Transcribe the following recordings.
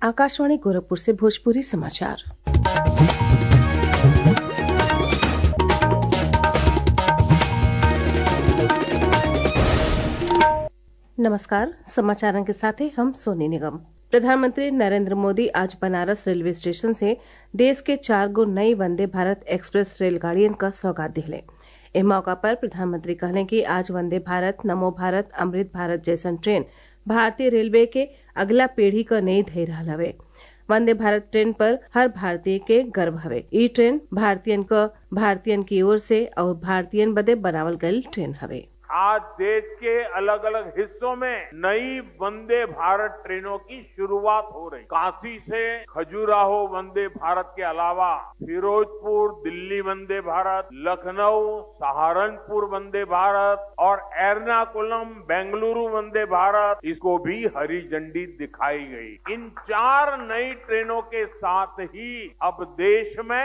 आकाशवाणी गोरखपुर से भोजपुरी समाचार नमस्कार समाचारों के साथ हैं हम सोनी निगम प्रधानमंत्री नरेंद्र मोदी आज बनारस रेलवे स्टेशन से देश के चार गो नई वंदे भारत एक्सप्रेस रेलगाड़ियन का सौगात दिले एह मौका पर प्रधानमंत्री कहले कि आज वंदे भारत नमो भारत अमृत भारत जैसन ट्रेन भारतीय रेलवे के अगला पीढ़ी क नई धई रहल हवे वंदे भारत ट्रेन पर हर भारतीय के गर्व हवे ई ट्रेन भारतीयन क भारतीयन की ओर से और भारतीयन बदे बनावल गयल ट्रेन हवे आज देश के अलग अलग हिस्सों में नई वंदे भारत ट्रेनों की शुरुआत हो रही काशी से खजुराहो वंदे भारत के अलावा फिरोजपुर दिल्ली वंदे भारत लखनऊ सहारनपुर वंदे भारत और एर्नाकुलम बेंगलुरु वंदे भारत इसको भी हरी झंडी दिखाई गई इन चार नई ट्रेनों के साथ ही अब देश में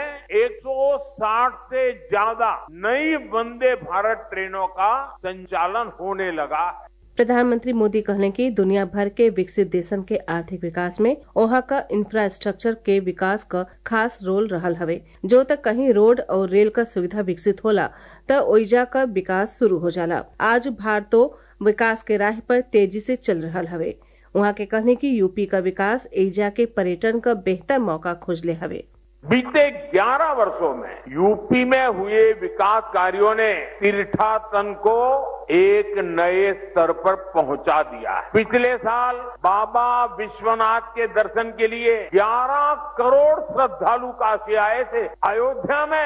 160 से ज्यादा नई वंदे भारत ट्रेनों का संचालन होने लगा है प्रधानमंत्री मोदी कहले कि दुनिया भर के विकसित देशन के आर्थिक विकास में ओहा का इंफ्रास्ट्रक्चर के विकास का खास रोल रहल हवे जो तक कहीं रोड और रेल का सुविधा विकसित होला त ओइजा का विकास शुरू हो जाला आज भारतो विकास के राह पर तेजी से चल रहल हवे वहाँ के कहने की यूपी का विकास एजा के पर्यटन का बेहतर मौका खोजले हवे बीते 11 वर्षों में यूपी में हुए विकास कार्यों ने तीर्थाटन को एक नए स्तर पर पहुंचा दिया है पिछले साल बाबा विश्वनाथ के दर्शन के लिए 11 करोड़ श्रद्धालु काशी आए थे अयोध्या में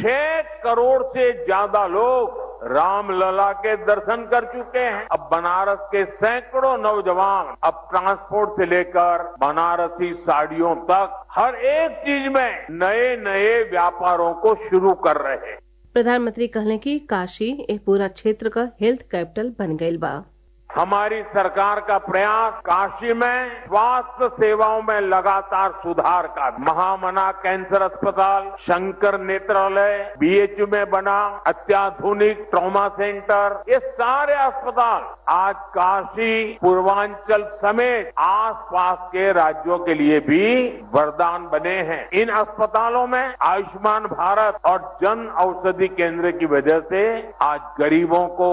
6 करोड़ से ज्यादा लोग रामलला के दर्शन कर चुके हैं अब बनारस के सैकड़ों नौजवान अब ट्रांसपोर्ट से लेकर बनारसी साड़ियों तक हर एक चीज में नए नए व्यापारों को शुरू कर रहे हैं प्रधानमंत्री कहले कि काशी एक पूरा क्षेत्र का हेल्थ कैपिटल बन गईल बा हमारी सरकार का प्रयास काशी में स्वास्थ्य सेवाओं में लगातार सुधार का महामना कैंसर अस्पताल शंकर नेत्रालय बीएचयू में बना अत्याधुनिक ट्रॉमा सेंटर ये सारे अस्पताल आज काशी पूर्वांचल समेत आसपास के राज्यों के लिए भी वरदान बने हैं इन अस्पतालों में आयुष्मान भारत और जन औषधि केंद्र की वजह से आज गरीबों को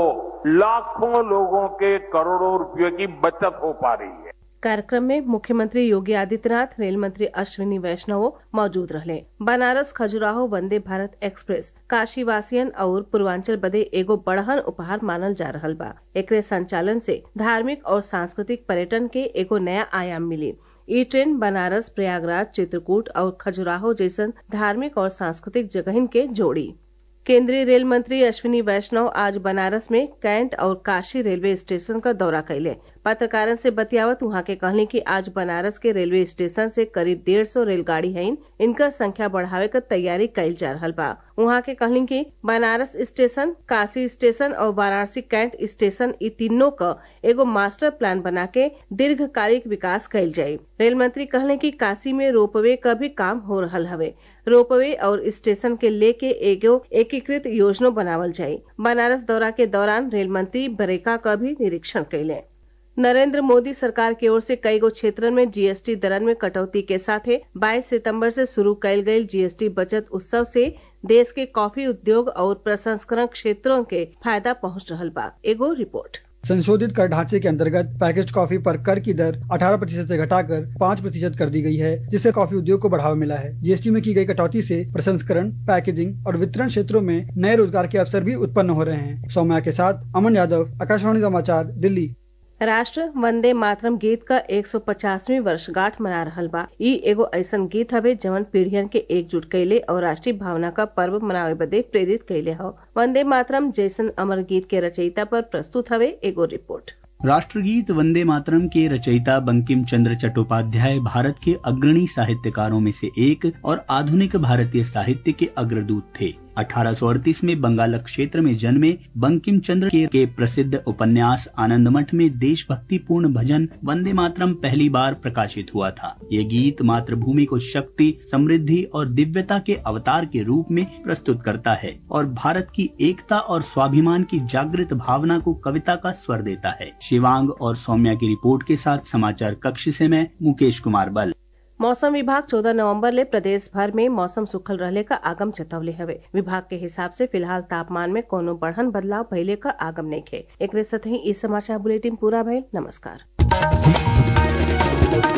लाखों लोगों के करोड़ों रुपयों की बचत हो पा रही है कार्यक्रम में मुख्यमंत्री योगी आदित्यनाथ रेल मंत्री अश्विनी वैष्णव मौजूद रहे बनारस खजुराहो वंदे भारत एक्सप्रेस काशी वासियन और पूर्वांचल बदे एगो बड़हन उपहार मानल जा रहल बा एकरे संचालन से धार्मिक और सांस्कृतिक पर्यटन के एगो नया आयाम मिली ई ट्रेन बनारस प्रयागराज चित्रकूट और खजुराहो जैसन धार्मिक और सांस्कृतिक जगहन के जोड़ी केंद्रीय रेल मंत्री अश्विनी वैष्णव आज बनारस में कैंट और काशी रेलवे स्टेशन का दौरा कैले पत्रकारों से बतियावत वहाँ के कहले कि आज बनारस के रेलवे स्टेशन से करीब डेढ़ सौ रेलगाड़ी है इनका संख्या बढ़ावे का तैयारी कैल जा रहा बा वहाँ के कहले कि बनारस स्टेशन काशी स्टेशन और वाराणसी कैंट स्टेशन ई तीनों का एगो मास्टर प्लान बना के दीर्घकालिक विकास कैल जाये रेल मंत्री कहले कि काशी में रोपवे का भी काम हो रहा हवे रोपवे और स्टेशन के लेके एगो एकीकृत योजना बनावल जाये बनारस दौरा के दौरान रेल मंत्री बरेका का भी निरीक्षण कैले नरेंद्र मोदी सरकार की ओर से कई गो क्षेत्रन में जीएसटी दरन में कटौती के साथ 22 सितंबर से शुरू कैल गई जीएसटी बचत उत्सव से देश के कॉफी उद्योग और प्रसंस्करण क्षेत्रों के फायदा पहुंच रहा बा एगो रिपोर्ट संशोधित कर ढांचे के अंतर्गत पैकेज कॉफी पर कर की दर 18 प्रतिशत से घटाकर 5 प्रतिशत कर दी गई है जिससे कॉफी उद्योग को बढ़ावा मिला है जीएसटी में की गई कटौती से प्रसंस्करण पैकेजिंग और वितरण क्षेत्रों में नए रोजगार के अवसर भी उत्पन्न हो रहे हैं सौम्या के साथ अमन यादव आकाशवाणी समाचार दिल्ली राष्ट्र वंदे मातरम गीत का 150वीं वर्षगांठ मना रहल बा ई एगो ऐसन गीत हवे जवन पीढ़ियन के एकजुट कैले और राष्ट्रीय भावना का पर्व मनावे बदे प्रेरित कैले हो वंदे मातरम जैसन अमर गीत के रचयिता पर प्रस्तुत हवे एगो रिपोर्ट राष्ट्रगीत वंदे मातरम के रचयिता बंकिम चंद्र चट्टोपाध्याय भारत के अग्रणी साहित्यकारों में से एक और आधुनिक भारतीय साहित्य के अग्रदूत थे 1838 में बंगाल क्षेत्र में जन्मे बंकिम चंद्र के, के प्रसिद्ध उपन्यास आनंद मठ में देशभक्ति पूर्ण भजन वंदे मातरम पहली बार प्रकाशित हुआ था ये गीत मातृभूमि को शक्ति समृद्धि और दिव्यता के अवतार के रूप में प्रस्तुत करता है और भारत की एकता और स्वाभिमान की जागृत भावना को कविता का स्वर देता है शिवांग और सौम्या की रिपोर्ट के साथ समाचार कक्ष से मैं मुकेश कुमार बल मौसम विभाग 14 नवंबर ले प्रदेश भर में मौसम सुखल रहले का आगम जतवले हवे विभाग के हिसाब से फिलहाल तापमान में कोनो बढ़न बदलाव भइले का आगम नइखे एकरे साथ ही ई समाचार बुलेटिन पूरा भइल नमस्कार